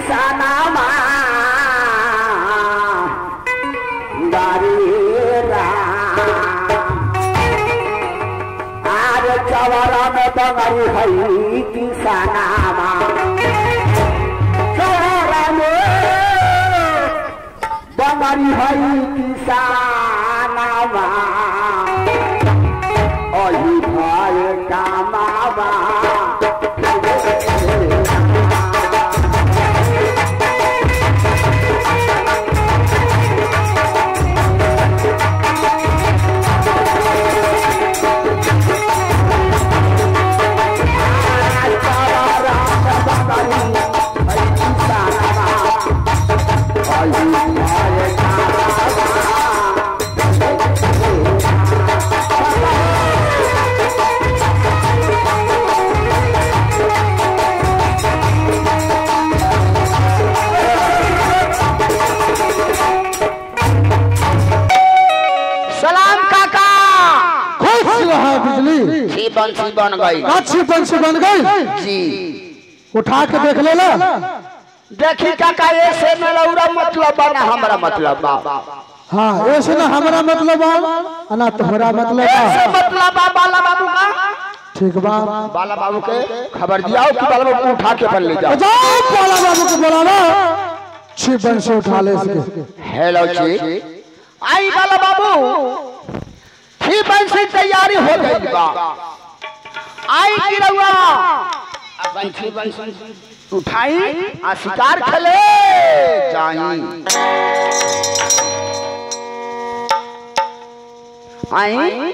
किसानामा गारी राम आर चवरा में बंगरी हई किसानामा चवरा में बंगरी हई किसानामा अही भय कामावा सलाम काका खुश रहा बिजली छी बंसी बन गई अच्छी पंछी बन गई जी उठा के देख लेला देखी काका ऐसे में लौरा मतलब बा ना हमरा मतलब बा हाँ ऐसे ना हमारा मतलब बा ना तुम्हारा मतलब ऐसे बा मतलब बा बाला बाबू का ठीक बा बाला बाबू के खबर दियाओ कि बाला बाबू को उठा के पर ले जाओ जाओ बाला बाबू को बुलाना छी पंछी उठा ले इसके हेलो जी आई बाला बाबू छी बंसी तैयारी हो गई बा आई की रउआ बंसी बंसी उठाई आ शिकार खेले जाई आई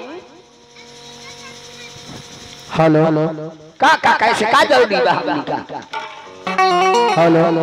हेलो का का कैसे का जरूरी बा हमनी का हेलो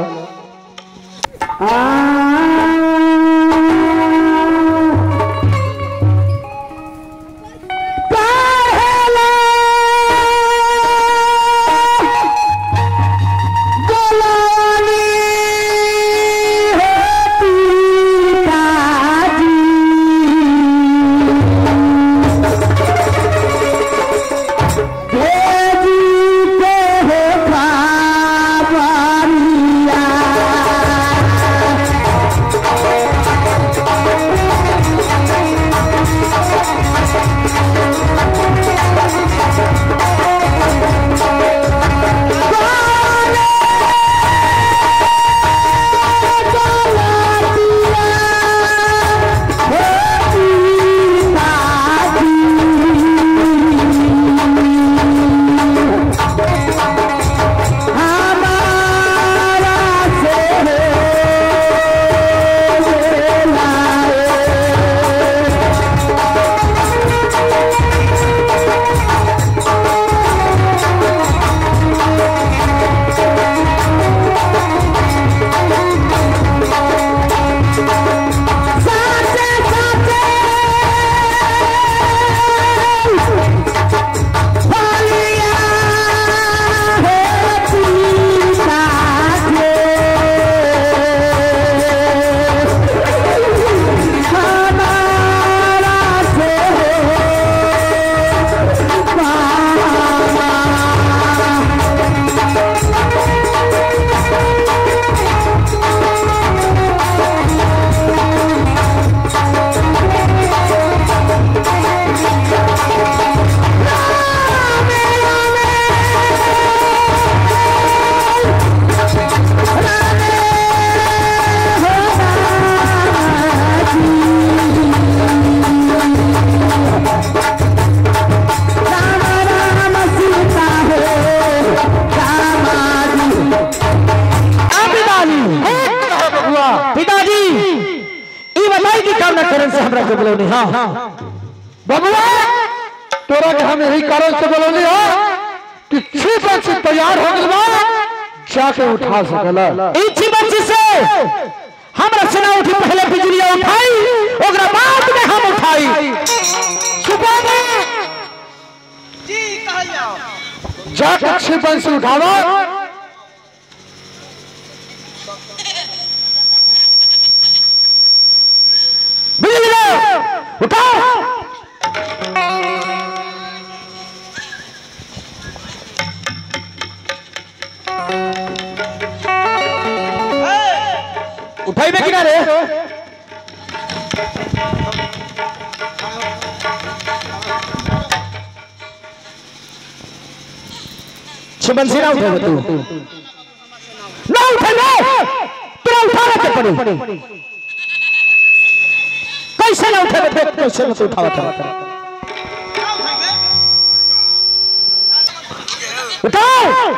पिताजी ई बताई कि काम न करन से हमरा के बोलौनी हां बबुआ तोरा के हम यही कारण से बोलौनी हो कि छी पंछी तैयार हो गइल बा जाके उठा सकला ई जीवन से हमरा सेना उठी पहले बिजलिया उठाई ओकरा बाद में हम उठाई सुबह में जाके छी पंछी उठावा बिजली उठाओ शिवंशी ना उठेगा तू ना उठेगा तेरा उठाना के पड़े कैसे ना उठेगा देख कैसे ना तू उठावा था उठाओ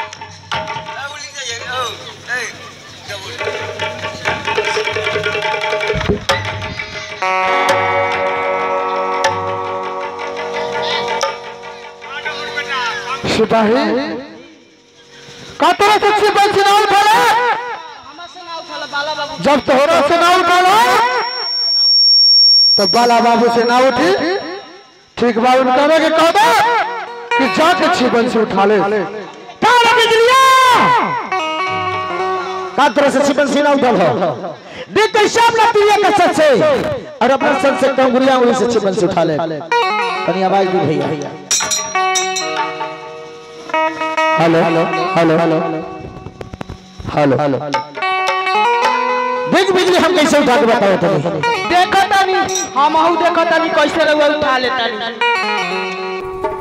सिपाही का तरह से सिपाही से ना उठाला जब तोहरा से ना उठाला तो बाला बाबू से ना उठी ठीक बा उनका के कह दो कि जाके छिपन से उठा ले तारा बिजलिया का तरह से शिवंशी ना उठल हो देख कैसे अपना प्रिय का सच से और अपना सच से कंगुरिया उंगली से शिवंशी उठा ले तनी आवाज दी भैया hello hello hello hello hello देख बिजली हम कैसे उठा के बताओ तनी देखो तानी हम हूँ देखो तानी कैसे रहुआ उठा लेता नी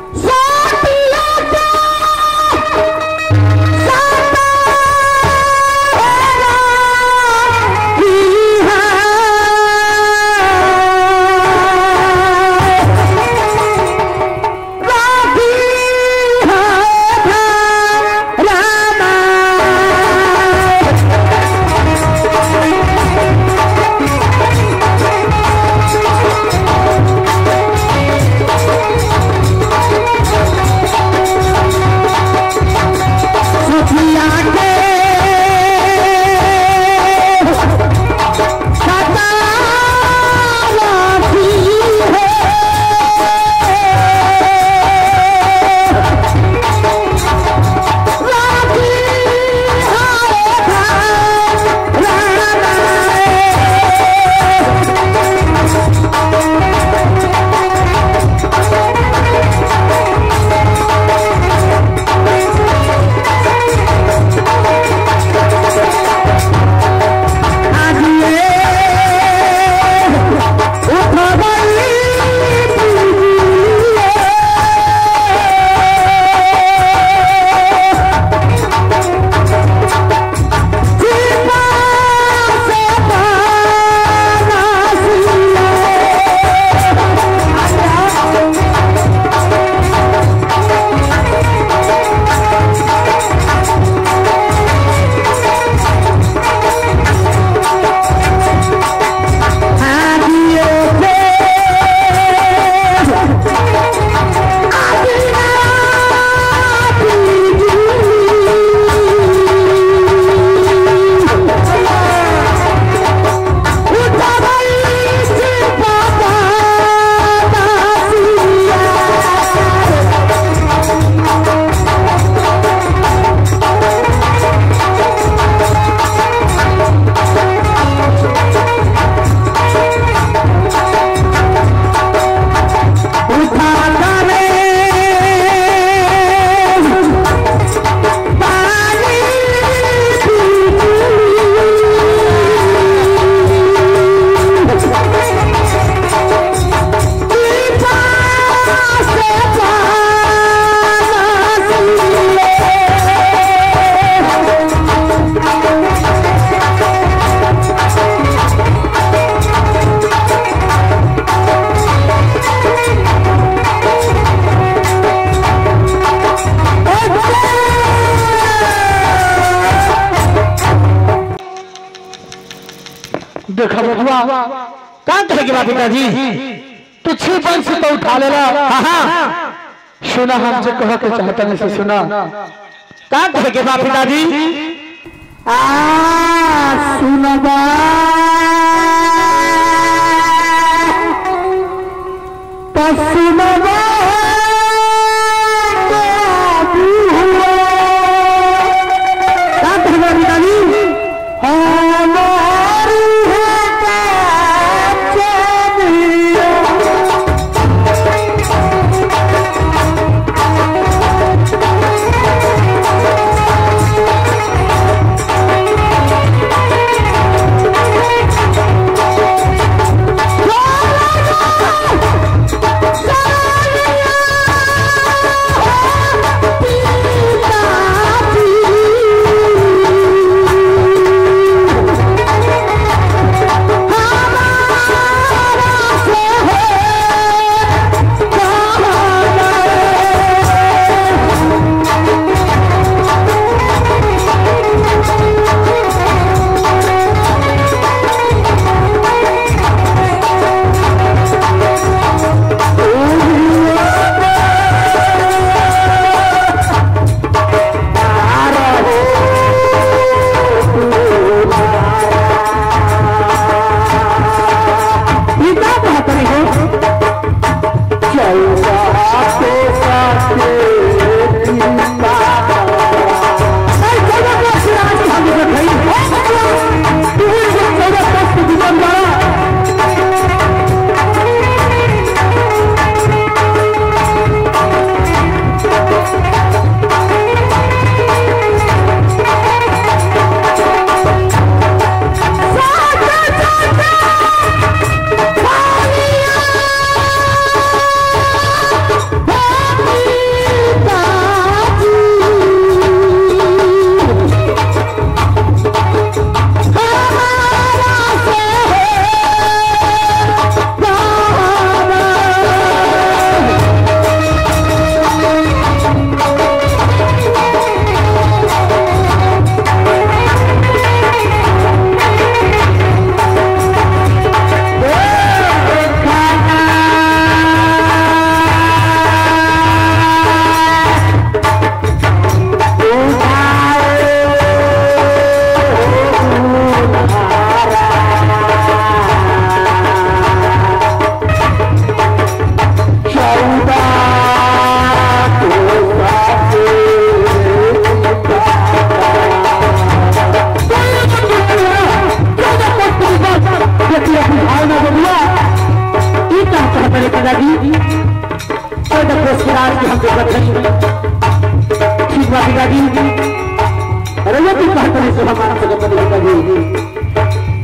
देखा बबुआ कहाँ कहेगी बात पिताजी तू छिपन से तो उठा लेला हाँ हाँ सुना हम जो कह के चाहता नहीं से सुना कहाँ कहेगी बात पिताजी सुनबा सुनबा Oh, करे पिताजी कोई तो कोस के राज की हम देखत नहीं ठीक बा पिताजी अरे ये तू कहत नहीं सो हमारा से बदल पिताजी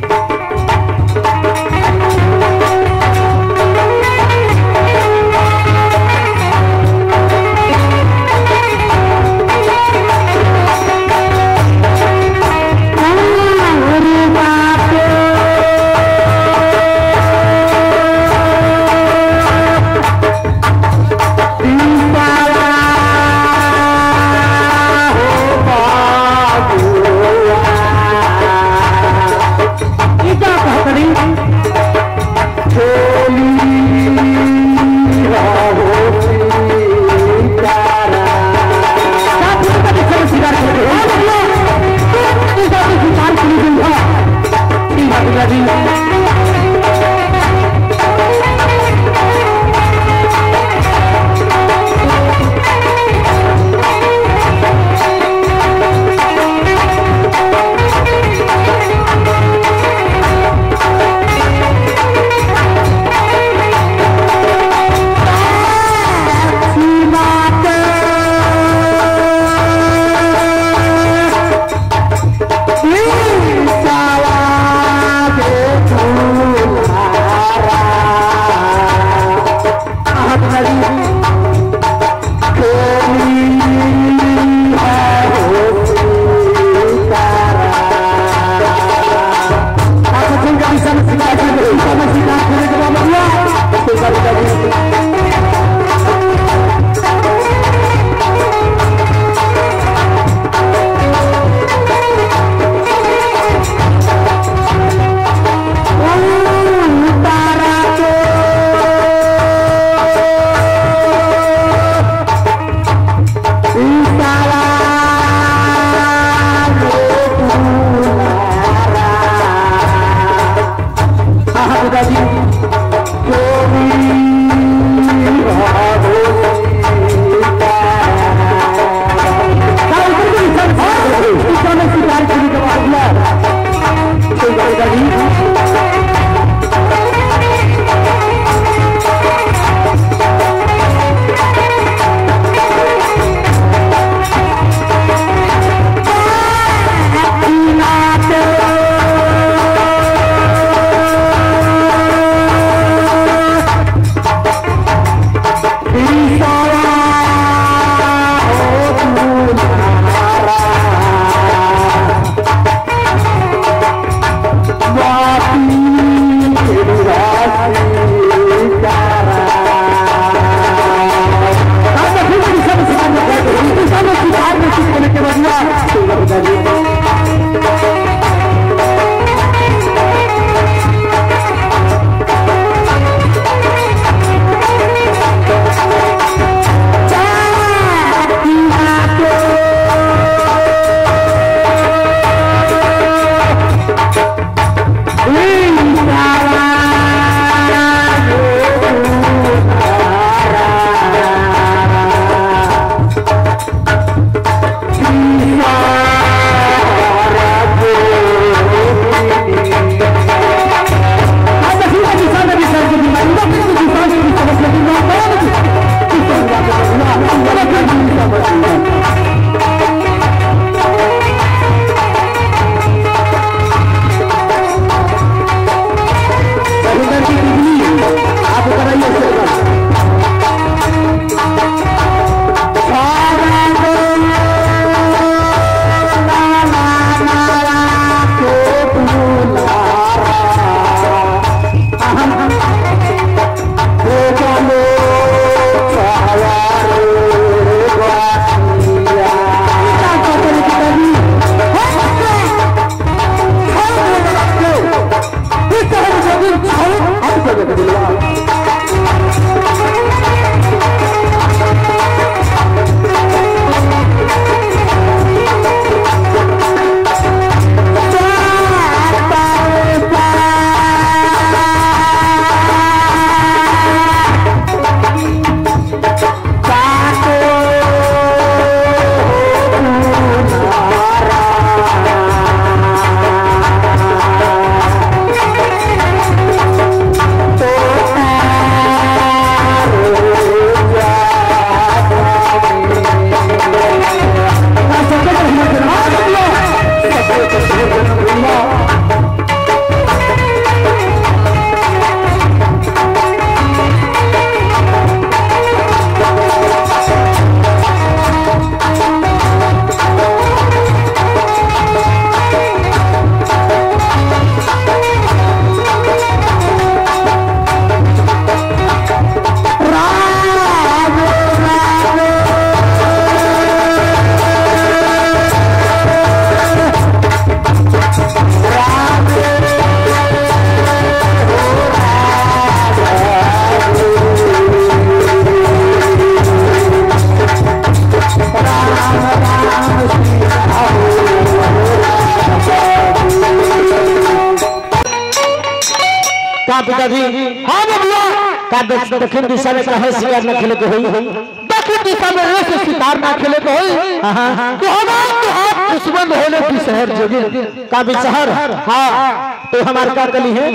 तो पिताजी हाँ बबुआ का देख दक्षिण दिशा में कहे शिकार न खेले के होई दक्षिण दिशा में ऐसे शिकार ना खेले को होई तो हमार तो आप दुश्मन होले की शहर जोगी का भी शहर हाँ तो हमारे का कली है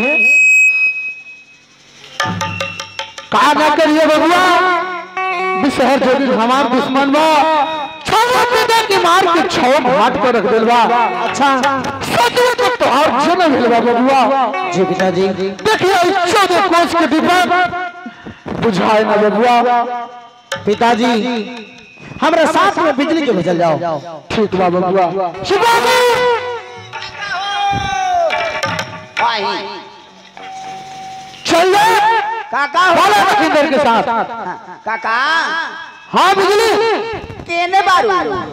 का ना करिए बबुआ भी शहर जोगी हमार दुश्मन बा छवा पिता के मार के छौ घाट पर रख दिलवा अच्छा सचो तो तोहार जन्म हिलवा बबुआ जी पिताजी देखिए चौदह कोस के डिब्बा बुझाए ना बबुआ पिताजी हमरा साथ में बिजली के भेजल जाओ ठीक बा बबुआ शिवाजी चल जा काका बाला लखींदर के साथ काका हाँ बिजली केने बारू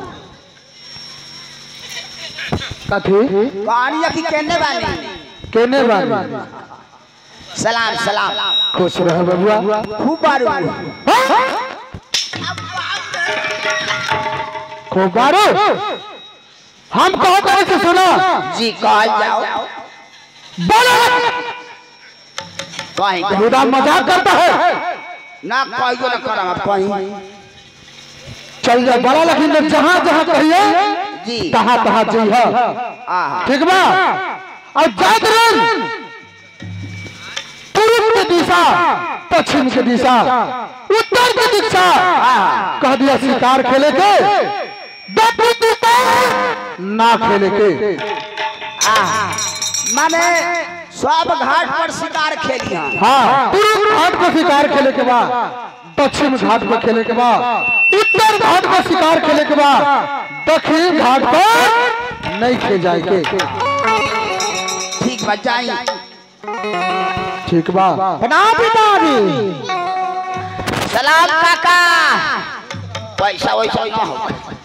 कथी कहानी यकी केने बानी केने बानी सलाम सलाम खुश रह बबुआ खूब बारू खूब बारो हम कहो करे से सुना जी कहल जाओ बोलो कहीं खुदा मजाक करता है ना कहियो ना करम कहीं चल जा बड़ा लखींदर जहाँ जहाँ कहिए जी तहाँ तहाँ जइहा आहा ठीक बा और जात रन पूर्व के दिशा पश्चिम के दिशा उत्तर के दिशा कह दिया शिकार खेले के दक्षिण दिशा ना खेले के आहा माने सब घाट पर शिकार खेली हैं हाँ पूर्व घाट पर शिकार खेले के बाद पश्चिम घाट पर खेले के बाद उत्तर घाट पर शिकार खेले के बाद दक्षिण घाट पर नहीं खे जाए के ठीक बा जाई ठीक बा प्रणाम पिताजी सलाम काका पैसा वैसा ना हो